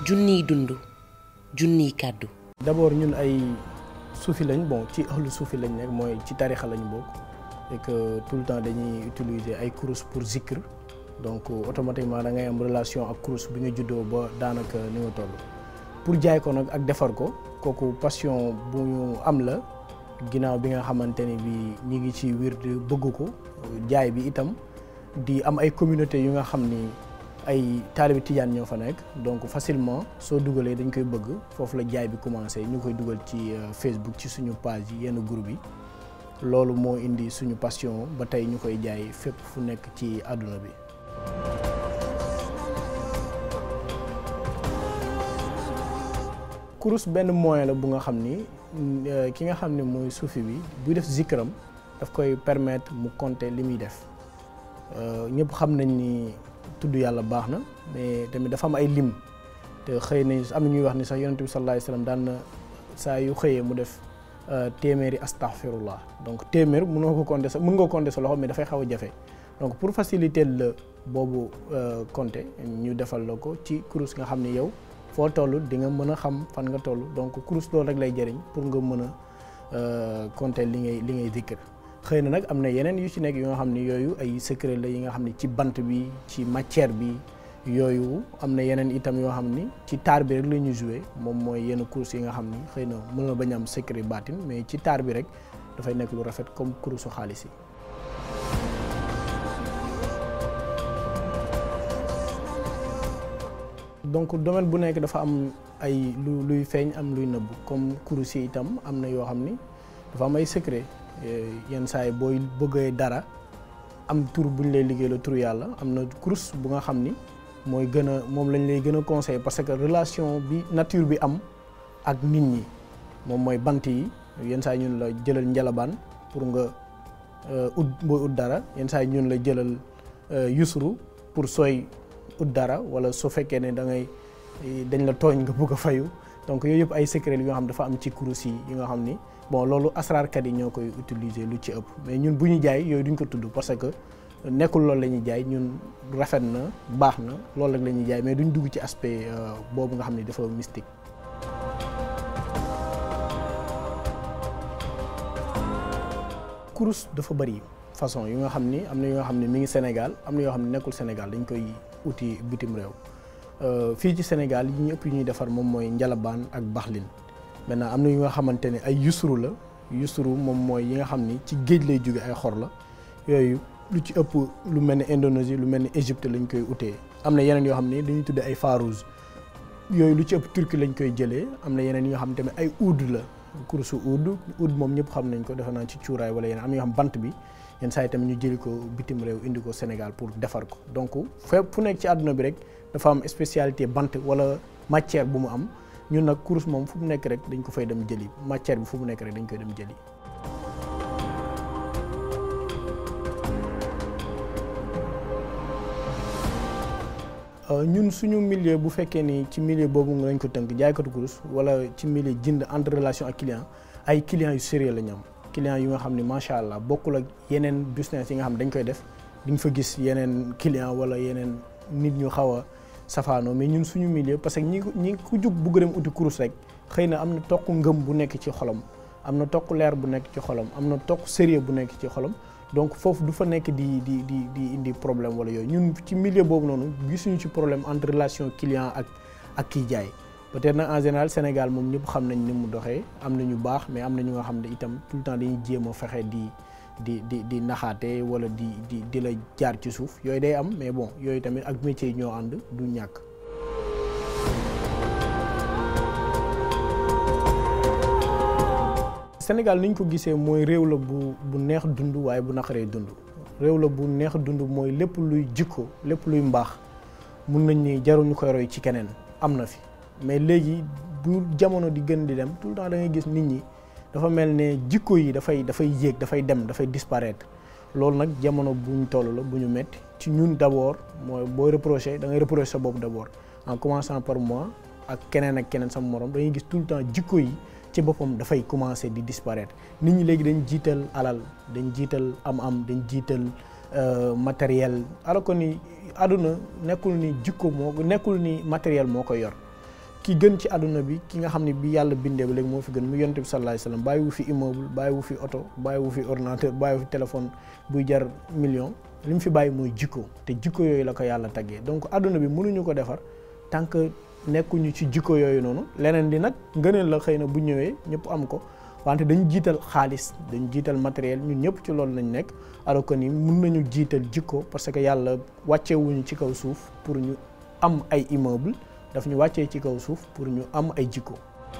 junniy dund junniy kàddu d'abord ñun ay suufi lañ bon ci ahlu suufi lañ nekk mooy ci tarixa lañ bokk et que tout le temps dañuy utiliser ay kurus pour zikr donc automatiquement da ngay am relation ak kurus bi nga juddoo ba daanaka ni nga toll pour jaay ko nag ak defar ko kooku passion bu ñu am la ginnaaw bi nga xamante ni bi ñi ngi ci wird bëgg ko jaay bi itam di am ay communauté yu nga xam ni ay taalibi tijaan ñoo fa nekk donc facilement soo dugalee dañ koy bëgg foofu la jaay bi commencé ñu koy dugal ci Facebook ci suñu page yi yenn groupe yi loolu moo indi suñu passion ba tey ñu koy jaay fépp fu nekk ci àdduna bi kurus benn moyen la bu nga xam ni ki nga xam ne mooy suufi bi buy def zikram daf koy permettre mu compter li muy def ñëpp xam nañ ni tudd yàlla baax na mais tamit dafa am ay lim te xëy na am na ñuy wax ni sax yonent bi sallallahu alayhi wasallam daan na saa yu xëyee mu def téeméeri astaghfirullah donc téeméer mënoo ko compter sa mën nga compter sa loxo mais dafay xaw a jafe donc pour faciliter la boobu compter ñu defal la ko ci kurus nga xam ni yow foo toll di nga mën a xam fan nga toll donc kurus loolu rek lay jëriñ pour nga mën a compter li ngay li ngay dikkër xëy na nag am na yeneen yu ci nekk yu nga xam ni yooyu ay secret la yi nga xam ni ci bant bi ci matière bi yooyu am na yeneen itam yoo xam ni ci taar bi rek la ñuy joué moom mooy yenn kurus yi nga xam ni xëy na mën na bañ am secret baatin mais ci taar bi rek dafay nekk lu rafet comme kurusu xaalis yi. donc domaine bu nekk dafa am ay lu luy feeñ am luy nëbb comme kurus yi itam am na yoo xam ni dafa am ay secret yenn saa yi booy bëggee dara am tur bu ñu lay liggéey la tur yàlla am na kurus bu nga xam ni mooy gën a moom lañ lay gën a conseillé parce que relation bi nature bi am ak nit ñi moom mooy bant yi yenn saa yi ñun la jëlal njalabaan pour nga ut booy ut dara yenn saa yi ñun la jëlal yusru pour sooy ut dara wala su fekkee ne da ngay dañ la tooñ nga bëgg a fayu donc yooyu yëpp ay secret yoo xam dafa am ci kurus yi yi nga xam ni bon loolu asraarkat yi ñoo koy utiliser lu ci ëpp mais ñun bu ñu jaay yooyu duñ ko tudd parce que nekkul loolu la ñuy jaay ñun rafet na baax na loolu rek la ñuy jaay mais duñ dugg ci aspect boobu nga xam ni dafa mystique. kurus dafa bari façon yu nga xam ni am na yoo xam ne mi ngi Sénégal am na yoo xam ne nekkul Sénégal dañ koy uti bitim réew fii ci Sénégal yi ñu ëpp yu ñuy defar moom mooy njalabaan ak baxlin maintenant am na yu nga xamante ne ay yusru la yusru moom mooy yi nga xam ni ci géej lay jóge ay xor la yooyu lu ci ëpp lu mel ni Indonésie lu mel ni Égypte lañ koy utee am na yeneen yoo xam ne dañuy tuddee ay farouz yooyu lu ci ëpp Turquie lañ koy jëlee am na yeneen yoo xam tamit ay oud la kurusu oud oud moom ñëpp xam nañ ko defe naa ci cuuraay wala yeneen am na yoo xam bant bi yenn saa yi tamit ñu jëli ko bitim réew indi ko Sénégal pour defar ko donc fépp fu nekk ci àdduna bi rek dafa am spécialité bant wala matière bu mu am ñun nag kurus moom fu mu nekk rek dañ ko fay dem jëli matière bi fu mu nekk rek dañ koy dem jëli. ñun suñu milieu bu fekkee ni ci milieu boobu nga lañ ko tënk jaaykatu kurus wala ci milieu jënd entre relation ak client ay clients yu sérieux la ñu am clients yu nga xam ni macha allah bokkul ak yeneen business yi nga xam dañ koy def di nga fa gis yeneen client wala yeneen nit ñu xaw a safaanoo mais ñun suñu milieu parce que ñi ñi ku jug bugg dem uti kurus rek xëy na am na toq ngëm bu nekk ci xolam am na toq leer bu nekk ci xolam am na toq sérieux bu nekk ci xolam donc foofu du fa nekk di di di di indi problème wala yooyu ñun ci milieu boobu noonu gisuñu ci problème entre relation client ak ak kiy jaay peut-être nag en général Sénégal moom ñëpp xam nañ ni mu doxee am na ñu baax mais am na ñu nga xam ne itam tout le temps dañuy jéem a fexe di di di di naxaate wala di di di la jaar ci suuf yooyu day am mais bon yooyu tamit ak métier yi ñoo ànd du ñàkk. Sénégal ni ñu ko gisee mooy réew la bu bu neex dund waaye bu naqaree dund réew la bu neex dund mooy lépp luy jikko lépp luy mbaax mun nañ ni jaruñu koy roy ci keneen am na fi mais léegi bu jamono di gën di dem tout le temps da ngay gis nit ñi dafa mel ne jikko yi dafay dafay yéeg dafay dem dafay disparaître loolu nag jamono bu ñu toll la bu ñu metti ci ñun d'abord mooy booy reprocher da ngay reprocher sa bopp d'abord en commençant par moi ak keneen ak keneen sama morom dañuy gis tout le temps jikko yi ci boppam dafay commencer di disparaître nit ñi léegi dañ jiital alal dañ jiital am-am dañ jiital matériel alors que ni àdduna nekkul ni jikko moo nekkul ni matériel moo ko yor ki gën ci àdduna bi ki nga xam ne bi yàlla bindee ba léegi moo fi gën mu yonent bi sallallahu alayhi wasallam bàyyi wu fi immeuble bàyyi wu fi oto bàyyi wu fi ordinateur bàyyi wu fi téléphone buy jar million li mu fi bàyyi mooy jikko te jikko yooyu la ko yàlla taggee donc àdduna bi mënuñu ko defar tant que nekkuñu ci jikko yooyu noonu leneen di nag ngëneel la xëy na bu ñëwee ñëpp am ko wante dañu jiital xaalis dañu jiital matériel ñun ñëpp ci loolu lañ nekk alors que ni mun nañu jiital jikko parce que yàlla wàccewuñu ci kaw suuf pour ñu am ay immeuble daf ñu wàccee ci kaw suuf pour ñu am ay jikko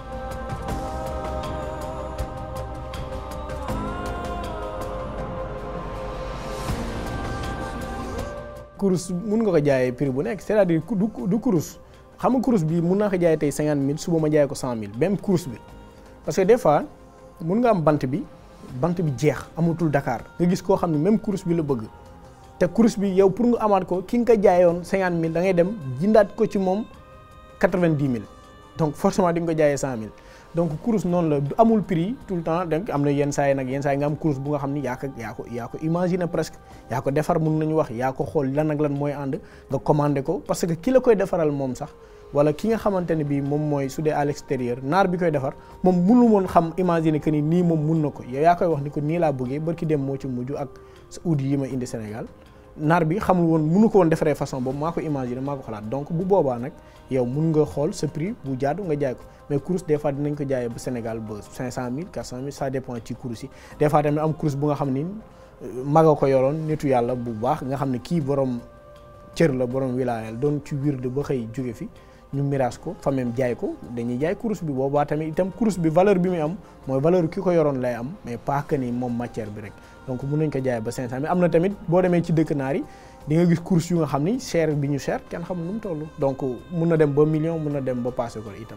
kurus mun nga ko jaayee prix bu nekk c'est-à-dire du du kurus xam nga kurus bi mun naa ko jaayee tey cinquante mille suba ma jaayee ko cent mille même kurus bi parce que des fois mun nga am bant bi bant bi jeex amatul Dakar nga gis koo xam ne même kurus bi la bëgg te kurus bi yow pour nga amaat ko ki nga ko jaayoon cinquante mille da ngay dem jëndaat ko ci moom quatre-vingt-dix mille donc forcément di nga ko jaayee cent mille donc kurus noonu la du amul prix tout le temps donc am na yenn saa yi nag yenn saa yi nga am kurus bu nga xam ni yaa ko yaa ko yaa ko imaginer presque yaa ko defar mun nañu wax yaa ko xool lan ak lan mooy ànd nga commandé ko parce que ki la koy defaral moom sax wala ki nga xamante ne bii moom mooy su dee à l'extérieur naar bi koy defar moom mënu woon xam imaginer que ni nii moom mun na ko yow yaa koy wax ni ko nii laa bëggee barki dem moo ci mujj ak sa oudi yi ma indi Sénégal naar bi xamul woon mënu ko woon defaree façon boobu maa ko imaginer maa ko xalaat donc bu boobaa nag yow mun nga xool sa prix bu jaadu nga jaay ko mais course des fois dinañ ko jaayee ba Sénégal ba 500000 400000 ça dépend ci course yi des fois tamit am course bu nga xam ni maga ko yoroon nitu yàlla bu baax nga xam ne kii borom cër la borom wilaayal doon ci wirde ba xëy jóge fi ñu miraas ko fa même jaay ko dañuy jaay course bi boobaa tamit itam course bi valeur bi muy am mooy valeur ki ko yoroon lay am mais pas que ni moom matière bi rek donc mun nañ ko jaayee ba 500000 am na tamit boo demee ci dëkk naar yi di nga gis course yu nga xam ni cher bi ñu cher kenn xamul nu mu toll donc mun na dem ba million mun na dem ba passé ko itam.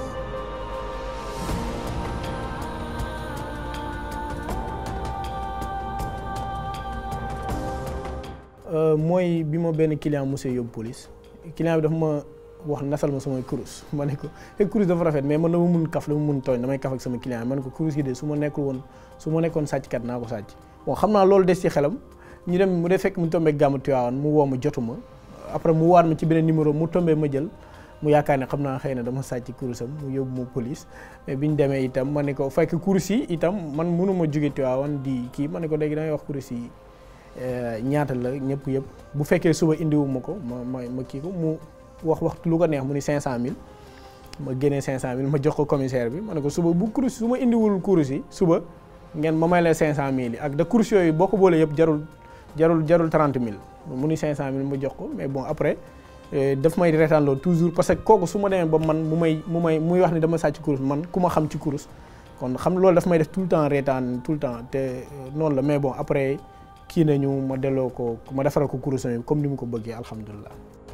mooy bi ma benn client monsieur yóbbu police client bi dafa ma wax nasal ma samay kurus ma ne ko te kurus dafa rafet mais man dama mun kaf dama mun tooñ damay kaf ak sama client ma ne ko kurus yi de su ma nekkul woon su ma nekkoon sàcckat naa ko sàcc bon xam naa loolu des ci xelam ñu dem mu dee fekk mu tombé gàmmu Tiwaawan mu woo ma jotu ma après mu waat ma ci beneen numéro mu tombé ma jël mu yaakaar ne xam naa xëy na dama sàcc kurusam mu yóbbu ma police mais bi ñu demee itam ma ne ko fekk kurus yi itam man mënu ma jóge Tiwaawan di kii ma ne ko léegi dangay wax kurus yi ñaata la ñëpp yëpp bu fekkee suba indiwu ma ko ma ma ma kii ko mu wax wax lu ko neex mu ni 500000 ma génnee 500000 ma jox ko commissaire bi ma ne ko suba bu kurus su ma indiwul kurus yi suba ngeen ma may la 500000 yi ak da kurus yooyu boo ko boolee yëpp jarul jarul jarul 30000 mu ni 500000 ma jox ko mais bon après daf may reetaan loolu toujours parce que kooku su ma demee ba man mu may mu may muy wax ni dama sàcc kurus man ku ma xam ci kurus kon xam loolu daf may def tout le temps reetaan tout le temps te noonu la mais bon après. kii nañu ma delloo ko ma defaral ko kurusam yi comme ni mu ko bëggee alhamdulilah.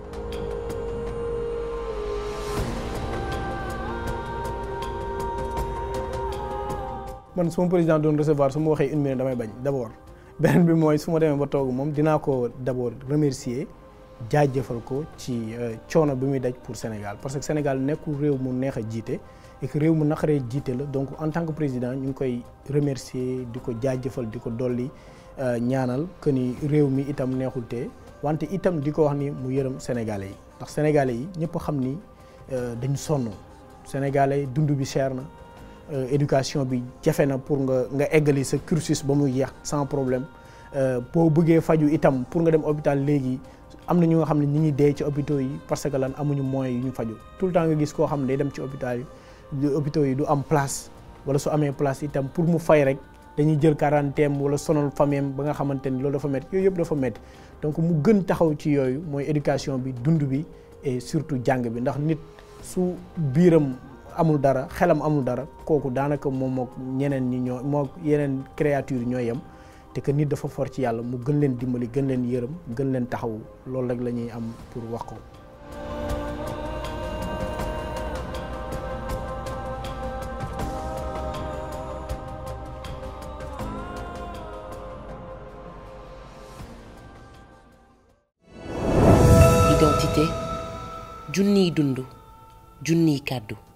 man su ma président doon recevoir su ma waxee une minute damay bañ d' abord beneen bi mooy su ma demee ba toog moom dinaa ko d' abord remercier jaajëfal ko ci coono bi muy daj pour Sénégal parce que Sénégal nekkul réew mu neex a jiite et que réew mu naqaree jiite la donc en tant que président ñu ngi koy remercier di ko jaajëfal di ko dolli. ñaanal que ni réew mi itam neexul te wante itam di ko wax ni mu yërëm sénégalais yi ndax sénégalais yi ñëpp xam ni dañu sonn sénégalais yi dund bi cher na éducation bi jafe na pour nga nga eggali sa cursus ba muy yeex sans problème boo bëggee faju itam pour nga dem hôpital léegi am na ñu nga xam ne ñi ngi dee ci hôpitaux yi parce que lan amuñu moyens yu ñu faju tout le temps nga gis koo xam ne day dem ci hôpital yi hôpitaux yi du am place wala su amee place itam pour mu fay rek dañuy jël quarantaine wala sonal famille ba nga xamante ni loolu dafa métti yooyu yëpp dafa métti donc mu gën taxaw ci yooyu mooy éducation bi dund bi et surtout jàng bi ndax nit su biiram amul dara xelam amul dara kooku daanaka moom mook ñeneen ñi ñoo moo yeneen créature ñoo yem te que nit dafa for ci yàlla mu gën leen dimbali gën leen yërëm gën leen taxaw loolu rek la ñuy am pour wax ko. identité junniy dund junniy kàddu